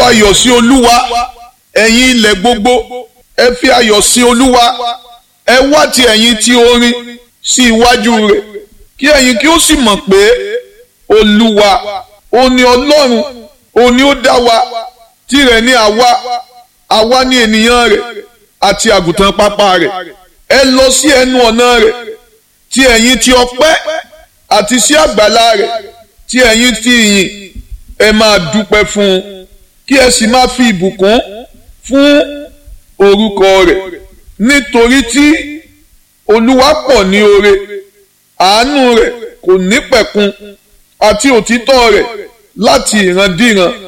ayọ̀ sí olúwa ẹ̀yin ilẹ̀ gbogbo ẹ fi ayọ̀ sí olúwa ẹ wá ti ẹ̀yin tí orin sí iwájú rẹ̀ kí ẹ̀yin kí ó sì mọ̀ pé olúwa ó ní ọlọ́run ó ní ó dá wa tirẹ̀ ní àwa àwa ní ènìyàn rẹ̀ àti àgùntàn pápá rẹ̀ ẹ lọ sí ẹnu ọ̀nà rẹ̀ tí ẹ̀yin ti ọpẹ́ àti sí àgbàlá rẹ̀ tí ẹ̀yin ti yìn ẹ máa dúpẹ́ fún un kí ẹ sì máa fi ìbùkún fún orúkọ rẹ̀ nítorí tí olúwa pọ̀ ní oore àánú rẹ̀ kò ní pẹ̀kun àti òtítọ́ rẹ̀ láti ìrandíran